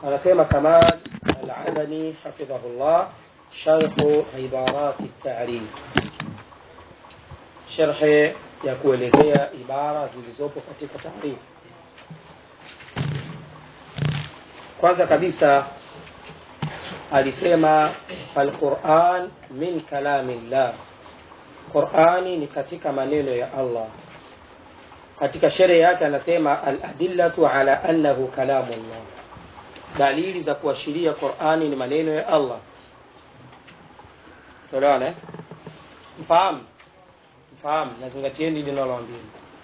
anasema Kamal Al-Adani hafidhahullah sharhu ibarati tarif, sharhe ya kuelezea ibara zilizopo katika taarifu. Kwanza kabisa alisema alquran min kalamillah, Qurani ni katika maneno ya Allah. Katika sherehe yake anasema aladillatu ala annahu kalamullah, dalili za kuashiria Qurani ni maneno ya Allah. Tuelewane, mfahamu mfahamu, nazingatieni linaloambia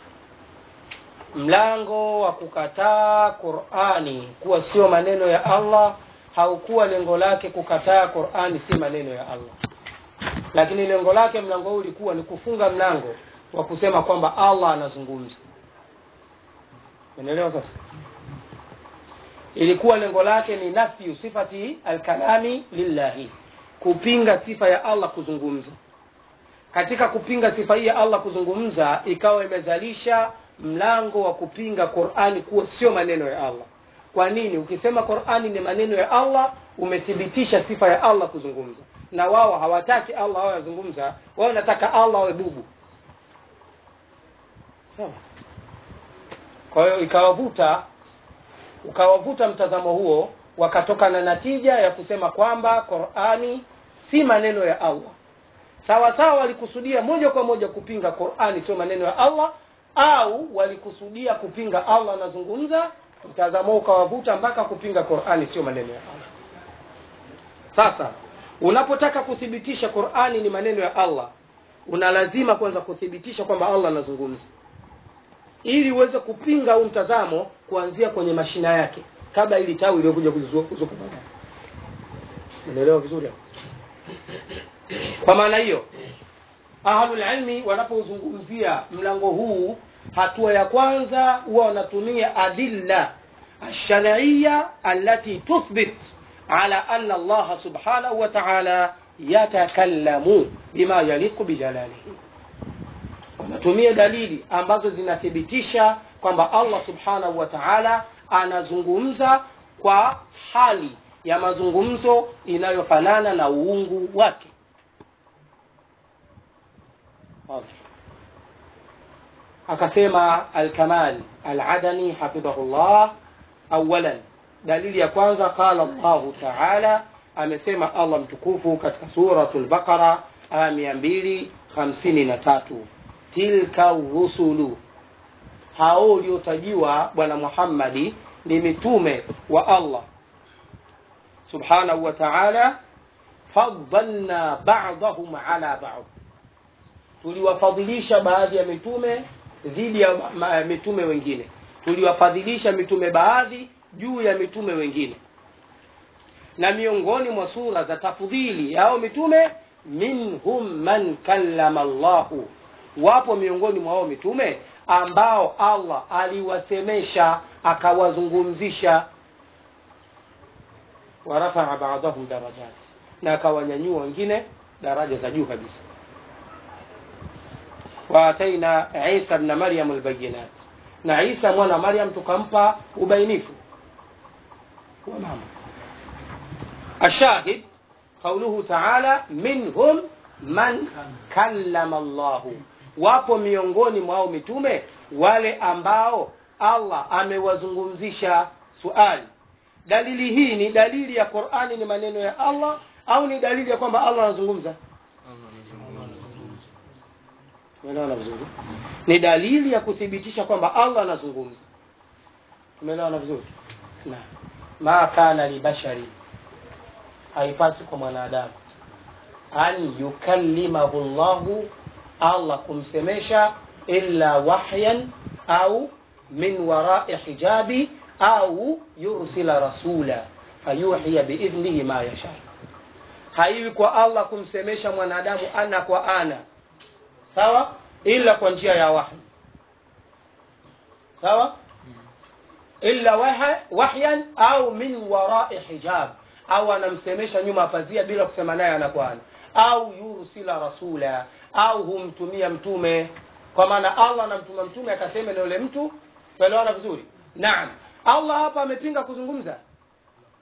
mlango wa kukataa Qurani kuwa sio maneno ya Allah haukuwa lengo lake kukataa Qurani si maneno ya Allah, lakini lengo lake mlango huu ulikuwa ni kufunga mlango wa kusema kwamba Allah anazungumza. Unaelewa sasa? Ilikuwa lengo lake ni nafyu sifati alkalami lillahi, kupinga sifa ya Allah kuzungumza. Katika kupinga sifa hii ya Allah kuzungumza, ikawa imezalisha mlango wa kupinga Qur'ani kuwa sio maneno ya Allah. Kwa nini? Ukisema Qur'ani ni maneno ya Allah, umethibitisha sifa ya Allah kuzungumza, na wao hawataki Allah awe azungumza, wao wanataka Allah awe bubu. Sawa. Kwa hiyo ikawavuta ukawavuta mtazamo huo, wakatoka na natija ya kusema kwamba Qur'ani si maneno ya Allah. Sawa sawa, walikusudia moja kwa moja kupinga Qur'ani sio maneno ya Allah au walikusudia kupinga Allah anazungumza, mtazamo ukawavuta mpaka kupinga Qur'ani sio maneno ya Allah. Sasa unapotaka kuthibitisha Qur'ani ni maneno ya Allah, una lazima kwanza kuthibitisha kwamba Allah anazungumza, ili uweze kupinga huu mtazamo kuanzia kwenye mashina yake, kabla ili tawi iliyokuja kuzuka baadaye. Unaelewa vizuri hapo? Kwa maana hiyo ahlul ilmi wanapozungumzia mlango huu, hatua ya kwanza huwa wanatumia adilla alshar'iyya allati tuthbit ala anna Allah subhanahu wa ta'ala yatakallamu bima yaliqu bijalalihi. Wanatumia dalili ambazo zinathibitisha kwamba Allah subhanahu wa ta'ala anazungumza kwa hali ya mazungumzo inayofanana na uungu wake. Akasema Alkamal Aladani hafidhahullah, awalan, dalili ya kwanza, qala Allahu taala, amesema Allah mtukufu katika Suratul Baqara aya mia mbili hamsini na tatu tilka rusulu, hao uliotajiwa Bwana Muhammadi ni mitume wa Allah subhanahu wa taala, faddalna ba'dahum ala ba'd tuliwafadhilisha baadhi ya mitume dhidi ya mitume wengine, tuliwafadhilisha mitume baadhi juu ya mitume wengine. Na miongoni mwa sura za tafudhili yao mitume, minhum man kallama Allahu, wapo miongoni mwa hao mitume ambao Allah aliwasemesha akawazungumzisha, warafaa ba'dahum darajat, na akawanyanyua wengine daraja za juu kabisa waataina Isa bna Maryam albayinat, na Isa mwana Maryam tukampa ubainifu wa mambo. Ashahid qauluhu taala minhum man kallama Allahu, wapo miongoni mwao mitume wale ambao Allah amewazungumzisha. Suali, dalili hii ni dalili ya Qur'ani ni maneno ya Allah au ni dalili ya kwamba Allah anazungumza? Umeelewana vizuri? Ni dalili ya kuthibitisha kwamba Allah anazungumza. Umeelewana vizuri? Na ma kana li bashari, haipasi kwa mwanadamu an yukallimahu Allahu, Allah kumsemesha illa wahyan au min warai hijabi au yursila rasula fayuhiya biidhnihi ma yasha. Haiwi kwa Allah kumsemesha mwanadamu ana kwa ana sawa ila kwa njia ya wahi sawa illa wahyan au min warai hijab au anamsemesha nyuma pazia bila kusema naye ana kwa ana au yursila rasula au humtumia mtume kwa maana Allah anamtuma mtume akasema na yule mtu tuelewana vizuri naam Allah hapa amepinga kuzungumza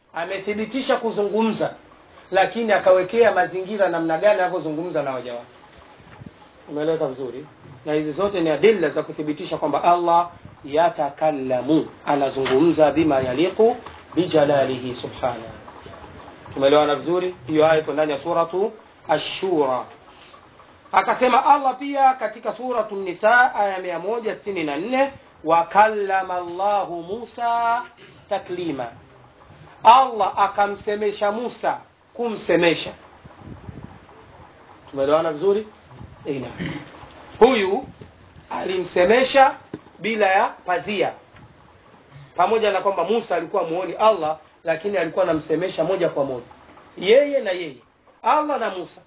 amethibitisha kuzungumza lakini akawekea mazingira namna gani anavyozungumza na waja wake umeeleweka vizuri na hizi zote ni adilla za kuthibitisha kwamba allah yatakallamu anazungumza bima yaliqu bijalalihi subhanahu tumeelewana vizuri hiyo aya iko ndani ya suratu ashura akasema allah pia katika suratu nisa aya mia moja sitini na nne wakallama llahu musa taklima allah akamsemesha musa kumsemesha tumeelewana vizuri Ina. huyu alimsemesha bila ya pazia pamoja na kwamba musa alikuwa muoni allah lakini alikuwa anamsemesha moja kwa moja yeye na yeye allah na musa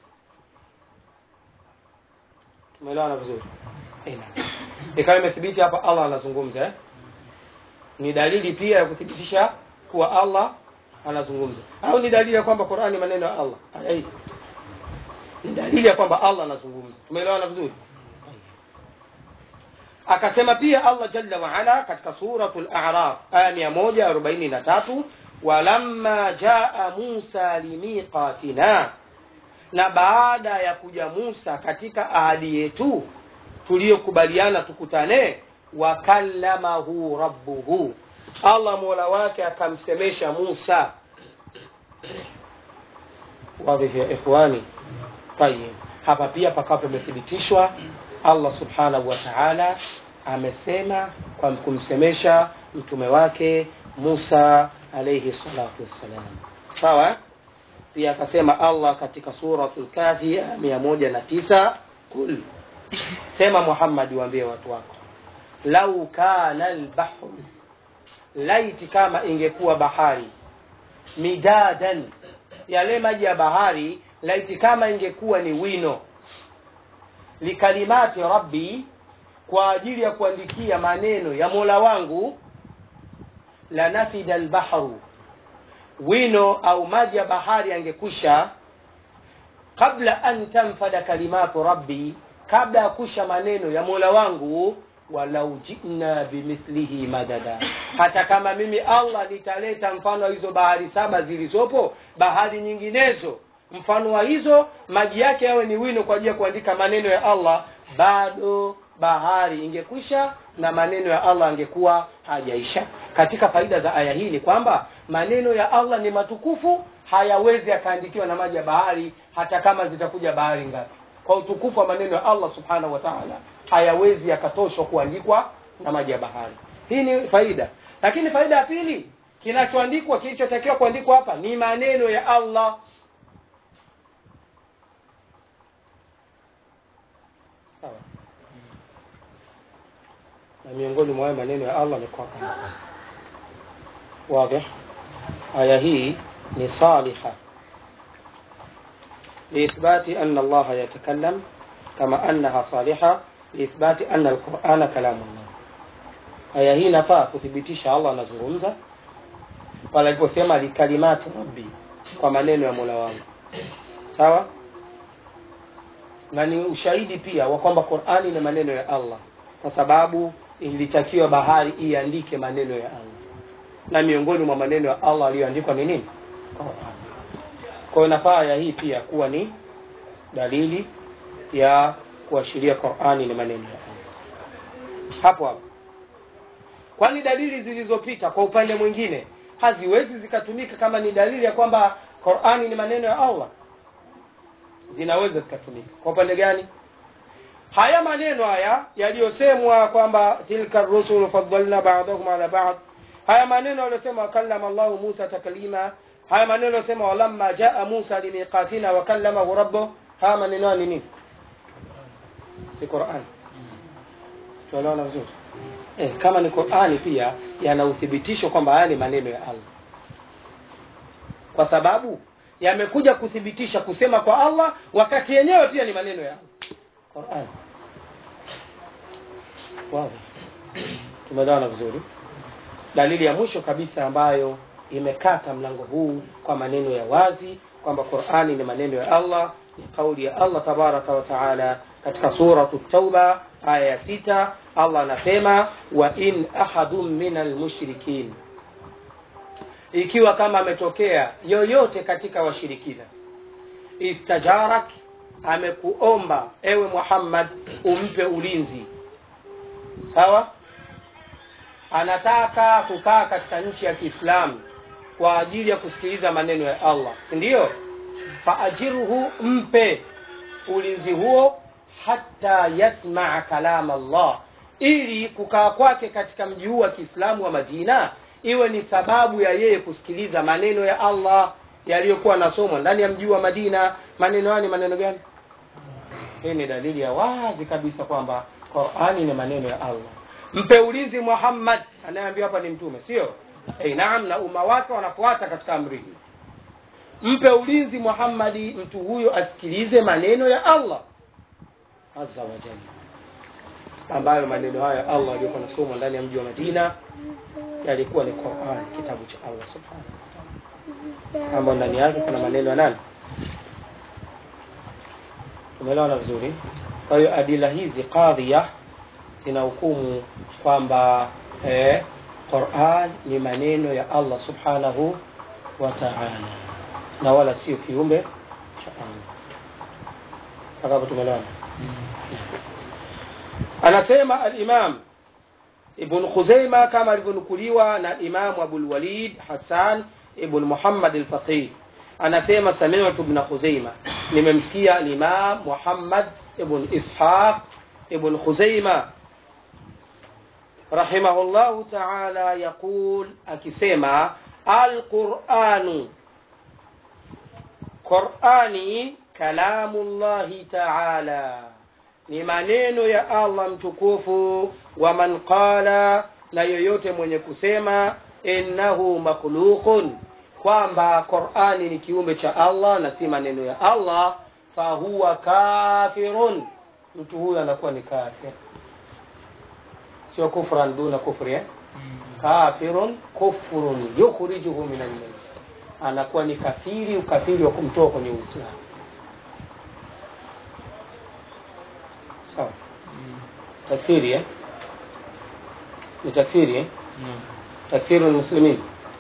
tumeelewana vizuri Ina. ikawa imethibiti hapa allah anazungumza eh? ni dalili pia ya kuthibitisha kuwa allah anazungumza au ni dalili ya kwamba qurani maneno ya allah aya hii ni dalili ya kwamba allah anazungumza tumeelewana vizuri akasema pia allah jalla waala katika suratu laraf aya mia moja arobaini na tatu walamma jaa musa limiqatina na baada ya kuja musa katika ahadi yetu tuliyokubaliana tukutane wakallamahu rabbuhu allah mola wake akamsemesha musa wadhihi ya ikhwani tayib hapa pia pakawa pamethibitishwa allah subhanahu wa taala amesema kwa kumsemesha mtume wake musa alaihi salatu wassalam sawa pia akasema allah katika suratu lkafi aya mia moja na tisa kul sema muhammadi waambie watu wako lau kana lbahru laiti kama ingekuwa bahari midadan yale maji ya bahari laiti kama ingekuwa ni wino likalimati rabbi kwa ajili ya kuandikia maneno ya mola wangu lanafida lbahru wino au maji ya bahari yangekwisha qabla an tanfada kalimatu rabbi kabla ya kusha maneno ya mola wangu walau jina bimithlihi madada hata kama mimi allah nitaleta mfano wa hizo bahari saba zilizopo bahari nyinginezo mfano wa hizo maji yake yawe ni wino kwa ajili ya kuandika maneno ya allah bado bahari ingekwisha na maneno ya allah angekuwa hajaisha katika faida za aya hii ni kwamba maneno ya allah ni matukufu hayawezi yakaandikiwa na maji ya bahari hata kama zitakuja bahari ngapi kwa utukufu wa maneno ya allah subhanahu wa taala hayawezi yakatoshwa kuandikwa na maji ya bahari hii ni faida lakini faida ya pili kinachoandikwa kilichotakiwa kuandikwa hapa ni maneno ya allah sawa na miongoni mwa hayo maneno ya allah ni Qur'an واضح aya hii ni saliha لإثبات أن الله يتكلم كما أنها صالحة لإثبات أن القرآن كلام الله aya hii inafaa kuthibitisha allah anazungumza pale aliposema likalimati rabbi kwa maneno ya mola wangu sawa na ni ushahidi pia wa kwamba qurani ni maneno ya allah kwa sababu ilitakiwa bahari iandike maneno ya allah na miongoni mwa maneno ya allah aliyoandikwa ni nini Qur'an. kwa hiyo nafaa aya hii pia kuwa ni dalili ya kuashiria qurani ni maneno ya allah hapo hapo kwani dalili zilizopita kwa upande mwingine haziwezi zikatumika kama ni dalili ya kwamba qurani ni maneno ya allah zinaweza zikatumika kwa upande gani haya maneno haya yaliyosemwa kwamba tilka rusulu faddalna ba'dahum ala ba'd haya maneno yaliyosema wakallama llahu musa taklima haya maneno yaliyosema walamma jaa musa limiqatina wakallamahu rabbuh haya maneno haya ni nini si qurani tuelewana vizuri eh, kama ni qurani pia yana uthibitisho kwamba haya ni maneno ya allah kwa sababu yamekuja kuthibitisha kusema kwa allah wakati yenyewe pia ni maneno ya allah qurani wow. tumeelewana vizuri dalili ya mwisho kabisa ambayo imekata mlango huu kwa maneno ya wazi kwamba qurani ni maneno ya allah ni kauli ya allah tabaraka wa taala katika suratu tauba aya ya sita allah anasema wa in ahadun min almushrikin ikiwa kama ametokea yoyote katika washirikina istajarak amekuomba ewe muhammad umpe ulinzi sawa anataka kukaa katika nchi ya kiislamu kwa ajili ya kusikiliza maneno ya allah si ndio faajirhu mpe ulinzi huo hata yasmaa kalam allah ili kukaa kwake katika mji huu wa kiislamu wa madina iwe ni sababu ya yeye kusikiliza maneno ya allah yaliyokuwa nasomwa ndani ya mji huu wa madina maneno hayo ni maneno gani hii ni dalili ya wazi kabisa kwamba qurani ni maneno ya allah mpe ulinzi muhammad anayeambiwa hapa ni mtume sio hey, naam na umma wake wanafuata katika amri hii mpe ulinzi muhammadi mtu huyo asikilize maneno ya allah azza wa jalla ambayo maneno hayo ya allah yaliyokuwa nasomwa ndani ya mji wa madina yalikuwa ni quran kitabu cha allah subhanahu wataala ambayo ndani yake kuna maneno ya nani umeelewana vizuri kwa hiyo adila hizi qadhiya zina hukumu kwamba eh, quran ni maneno ya allah subhanahu wa taala na wala sio kiumbe cha allah mpaka hapo tumeelewana anasema alimam ibn khuzaima kama alivyonukuliwa na imamu abulwalid hasan ibn muhammad alfaqih anasema samitu ibn khuzaima nimemsikia alimam muhammad ibn ishaq ibn khuzaima rahimahullahu taala yaqul akisema alquranu qurani kalamu llahi taala ni maneno ya allah mtukufu wa man qala na yoyote mwenye kusema innahu makhluqun kwamba qurani ni kiumbe cha allah na si maneno ya allah fahuwa kafirun mtu huyu anakuwa ni kafir sio kufran duna kufri eh? kafirun kufrun yukhrijuhu min almillah anakuwa ni kafiri ukafiri wa kumtoa kwenye uislamu sawa takfiri eh? ni takfiri eh? takfiru lmuslimin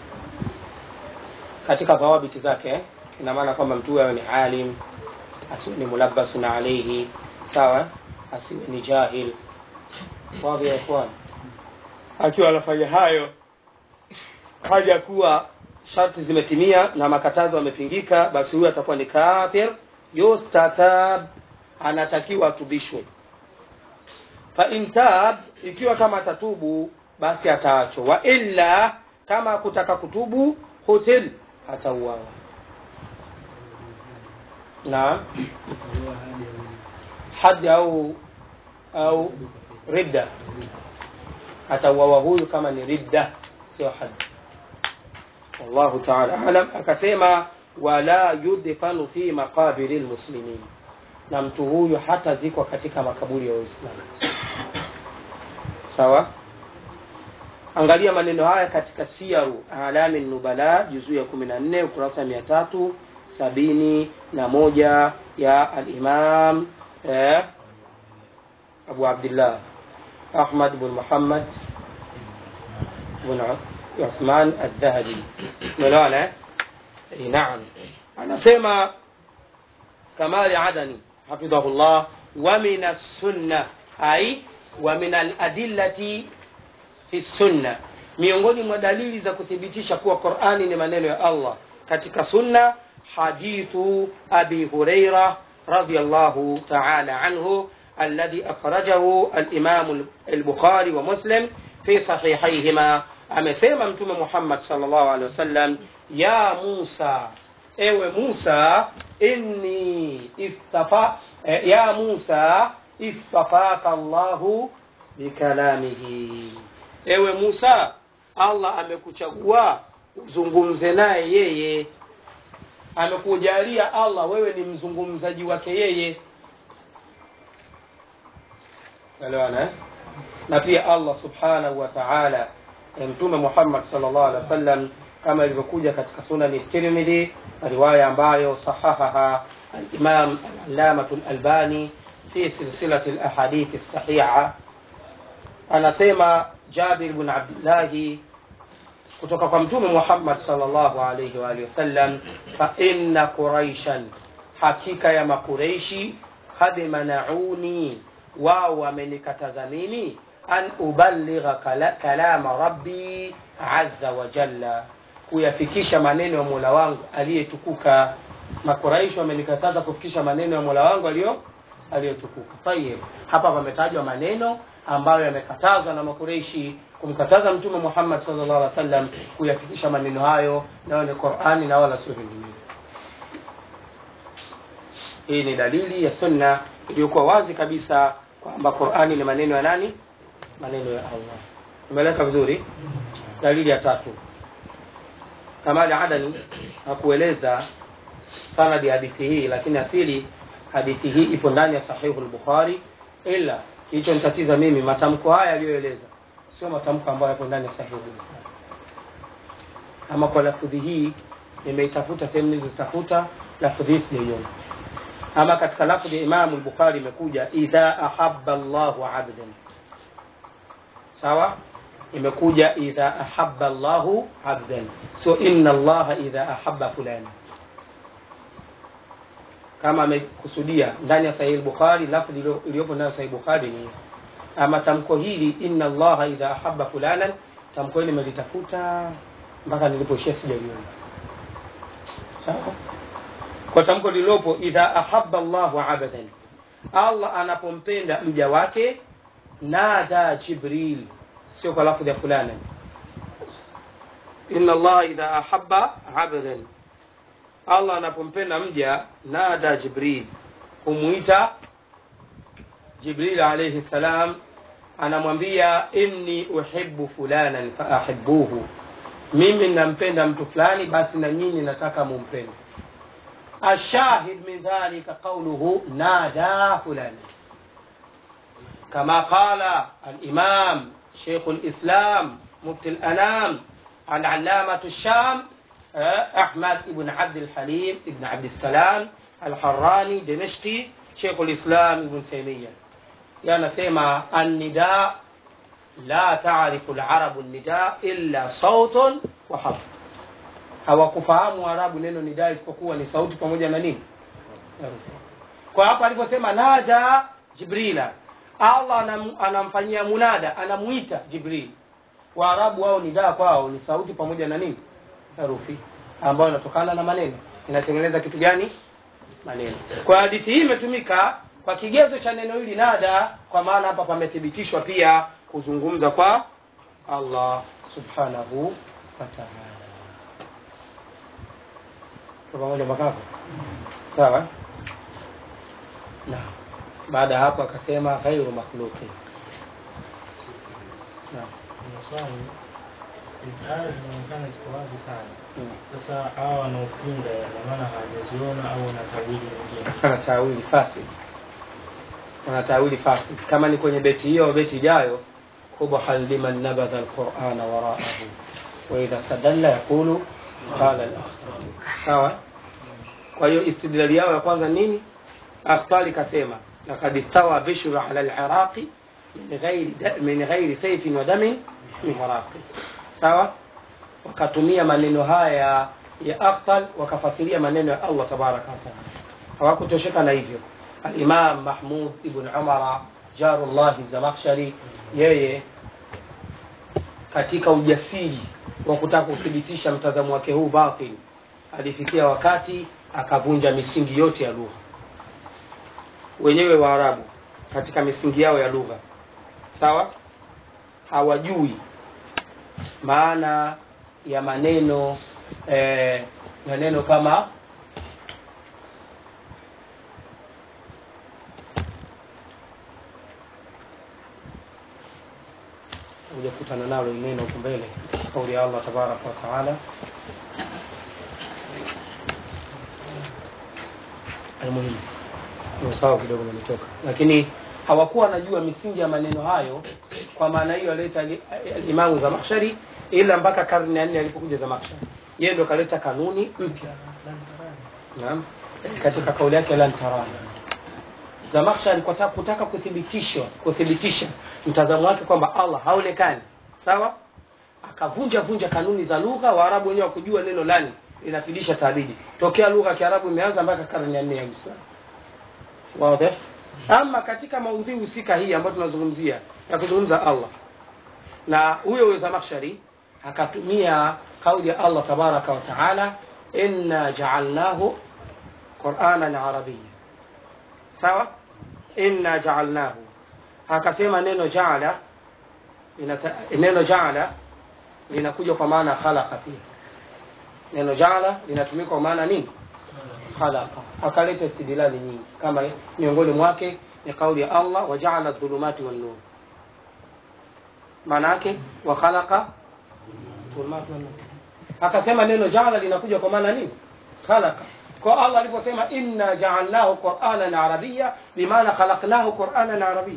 katika dhawabiti zake eh? ina maana kwamba mtu awe ni alim asiwe ni mulabbasun alaihi sawa asiwe ni jahil wadhi ya ikhwan akiwa anafanya hayo haja kuwa sharti zimetimia na makatazo yamepingika basi huyu atakuwa ni kafir yustatab anatakiwa atubishwe fain tab ikiwa kama atatubu basi ataachwa wa illa kama kutaka kutubu hutil atauawa na hadi au au ridda atauawa huyu kama ni ridda sio hadi wallahu taala alam akasema wala yudfanu fi maqabiri lmuslimin na mtu huyu hata zikwa katika makaburi ya waislamu sawa angalia maneno haya katika siaru alami nubala juzuu ya kumi na nne ukurasa mia tatu sabini na moja ya alimam eh, abu abdillah ahmad bn muhammad bn uthman aldhahabi umeelewana eh? naam anasema kamali adani حفظه الله ومن السنة أي ومن الأدلة في السنة miongoni mwa dalili za kuthibitisha kuwa qurani ni maneno ya allah katika sunna hadithu abi hureira radiallahu taala anhu alladhi akhrajahu alimamu albukhari wa muslim fi sahihaihima amesema mtume muhammad salllahu alehi wasallam ya musa ewe musa inni istafa eh, ya musa istafaka llahu bikalamihi ewe musa allah amekuchagua uzungumze naye yeye amekujalia allah wewe ni mzungumzaji wake yeye elewana eh? na pia allah subhanahu wa taala mtume muhammad salllah alehi wa sallam kama ilivyokuja katika sunani tirmidhi riwaya ambayo sahahaha alimam alamatu lalbani fi silsilati lahadithi sahiha anasema jabir bn abdillahi kutoka kwa mtume Muhammad sallallahu alaihi wa alihi wasallam, fa inna quraishan, hakika ya makureishi kad manauni, wao wamenikataza mimi an uballigha kala, kalama rabbi azza wa jalla, kuyafikisha maneno ya mola wangu aliyetukuka. Makuraishi wamenikataza kufikisha maneno ya mola wangu aliyo aliyotukuka. Tayeb, hapa pametajwa maneno ambayo yamekatazwa na makureishi kumkataza mtume Muhammad sallallahu alaihi wasallam kuyafikisha maneno hayo, nayo ni Qur'ani na wala sio vinginevyo. Hii ni dalili ya sunna iliyokuwa wazi kabisa kwamba Qur'ani ni maneno ya nani? Maneno ya Allah. Umeeleka vizuri? Dalili ya tatu, Kamali Adani hakueleza sanadi ya hadithi hii, lakini asili hadithi hii ipo ndani ya Sahihu al-Bukhari, ila hicho nitatiza mimi matamko haya aliyoeleza sio matamko ambayo yapo ndani ya Sahihu al-Bukhari. Ama kwa lafudhi hii nimeitafuta sehemu nilizozitafuta, lafudhi hii sijaiona. Ama katika lafdhi ya Imamu al-Bukhari imekuja idha ahabba Allahu abdan, sawa imekuja idha ahabba Allahu abdan, so inna Allaha idha ahabba fulani. Kama amekusudia ndani ya Sahih al-Bukhari, lafdhi iliyopo ndani ya Sahih Bukhari ni ama tamko hili inna Allaha idha ahabba fulanan, tamko hili nimelitafuta mpaka nilipoishia sijaliona. Sawa, kwa tamko lililopo idha ahabba Allahu abdan, Allah anapompenda mja wake, nada Jibril sio kwa lafdhi ya fulana. Inna Allah idha ahabba abdan, Allah anapompenda mja, nada Jibril, humwita Jibril alayhi salam, anamwambia inni uhibbu fulanan faahibbuhu, mimi nampenda mtu fulani, basi na nyinyi nataka mumpende. Ashahid min dhalika qawluhu nada fulani, kama qala al-imam شيخ الإسلام مفتي الأنام العلامة الشام أحمد بن عبد الحليم بن عبد السلام الحراني دمشقي شيخ الإسلام ابن تيمية يعني سيما النداء لا تعرف العرب النداء إلا صوت وحرف hawakufahamu Arabu neno nidaa isipokuwa ni sauti pamoja na nini. Kwa hapo aliposema nada Jibrila, Allah anam, anamfanyia munada, anamuita Jibril. Waarabu wao nidaa kwao ni sauti pamoja na nini, herufi ambayo inatokana na maneno, inatengeneza kitu gani? Maneno. Kwa hadithi hii imetumika kwa kigezo cha neno hili nada, kwa maana hapa pamethibitishwa pia kuzungumza kwa Allah subhanahu wa ta'ala. Pamoja mpaka hapo, sawa? Naam. Baada ya hapo akasema ghairu makhluqi. Swali, hizi aya zinaonekana ziko wazi sana. Sasa hawa wanaopinga ina maana hawajaziona au wana tawili nyingine? Ana tawili fasid, ana tawili fasid. Kama ni kwenye beti hiyo au beti ijayo, qubhan liman nabadha alqur'ana waraahu wa idha tadalla yaqulu qala al-akhtar. Sawa. Kwa hiyo istidlali yao ya kwanza nini? Akhtari kasema لقد استوى بشر على العراق من غير من غير سيف ودم من عراق sawa wakatumia maneno haya ya Akhtal wakafasiria maneno ya Allah tabaraka wa taala hawakutosheka na hivyo al-Imam Mahmud ibn Umar Jarullah Zamakhshari yeye katika ujasiri wa kutaka kuthibitisha mtazamo wake huu batil alifikia wakati akavunja misingi yote ya lugha wenyewe Waarabu katika misingi yao ya lugha sawa, hawajui maana ya maneno eh, maneno kama hujakutana nalo neno huko mbele, kauli ya Allah tabaraka wa taala almuhimu sawa kidogo nilitoka, lakini hawakuwa wanajua misingi ya maneno hayo. Kwa maana hiyo aleta Imamu Zamakhshari, ila mpaka karne ya nne alipokuja Zamakhshari, yeye ndo kaleta kanuni mpya. Naam, katika kauli yake lan tarani, Zamakhshari kwa kutaka kuthibitishwa kuthibitisha mtazamo wake kwamba Allah haonekani, sawa, akavunja vunja kanuni za lugha waarabu wenyewe wakujua neno lani linafidisha tabidi tokea lugha ya kiarabu imeanza mpaka karne ya nne ya uislamu wazi ama katika maudhui husika hii ambayo tunazungumzia ya kuzungumza allah na huyo huyo zamakhshari akatumia kauli ya allah tabaraka wa taala inna jaalnahu quranan arabiya sawa inna jaalnahu akasema neno jaala inata, neno jaala linakuja kwa maana khalaqa pia neno jaala linatumika kwa maana nini khalaqa akaleta istidlali nyingi kama miongoni mwake ni kauli ya allah wajaala dhulumati wannur maana yake wa khalaqa dhulumati wannur akasema neno jaala linakuja kwa maana nini khalaqa kwa allah aliposema inna jaalnahu quranan arabiya bimaana khalaqnahu quranan arabiya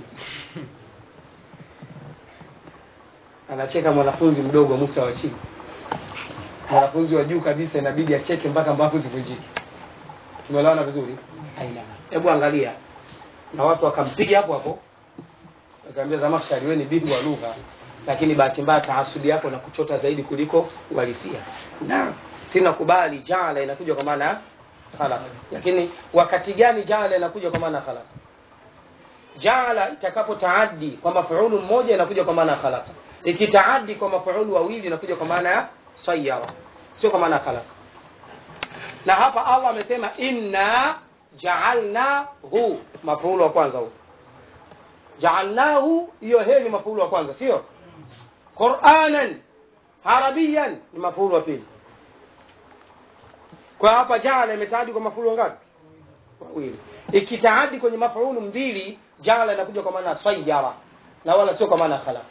anacheka mwanafunzi mdogo musa wa chini mwanafunzi wa juu kabisa inabidi acheke mpaka mbavu zivunjike tumeelewana vizuri aina hebu angalia na watu wakampiga hapo hapo wakaambia zamakhshari wewe ni bingwa wa lugha lakini bahati mbaya taasudi yako na kuchota zaidi kuliko uhalisia na sina kubali jaala inakuja kwa maana ya khalaq lakini wakati gani jaala inakuja kwa maana ya khalaq jaala itakapo taaddi kwa mafuulu mmoja inakuja kwa maana ya khalaqa ikitaaddi kwa mafuulu wawili inakuja kwa maana ya sayyara sio kwa maana ya khalaqa na hapa allah amesema inna jaalnahu mafuulu wa kwanza huu jaalnahu hiyo he ni mafuulu wa kwanza sio quranan arabiyan ni mafuulu wa pili kwa hapa jaala imetaadi kwa mafuulu ngapi wawili ikitaadi kwenye mafuulu mbili jaala inakuja kwa maana sayyara na wala sio kwa maana khalaqa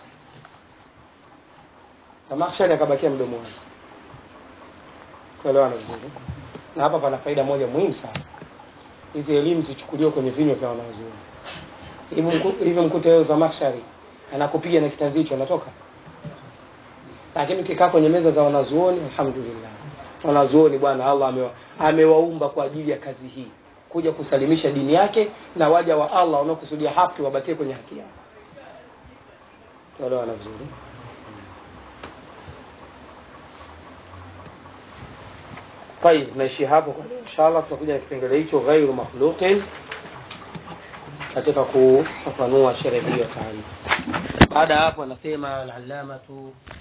Samakhshari akabakia mdomo wazi. Kuelewana vizuri. Na hapa pana faida moja muhimu sana. Hizi elimu zichukuliwe kwenye vinywa vya wanazuoni. Hivi mku- hivi mkute leo Zamakhshari anakupiga na kitanzi hicho anatoka. Lakini ukikaa kwenye meza za wanazuoni alhamdulillah. Wanazuoni bwana Allah amewa, amewaumba kwa ajili ya kazi hii. Kuja kusalimisha dini yake na waja wa Allah wanaokusudia haki wabakie kwenye haki yao. Tuelewana vizuri. طيب نaishi hapo kwa leo inshallah tutakuja na kipengele hicho ghairu makhluqin katika kufafanua sherehe hiyo taarifa baada ya hapo anasema al-allamatu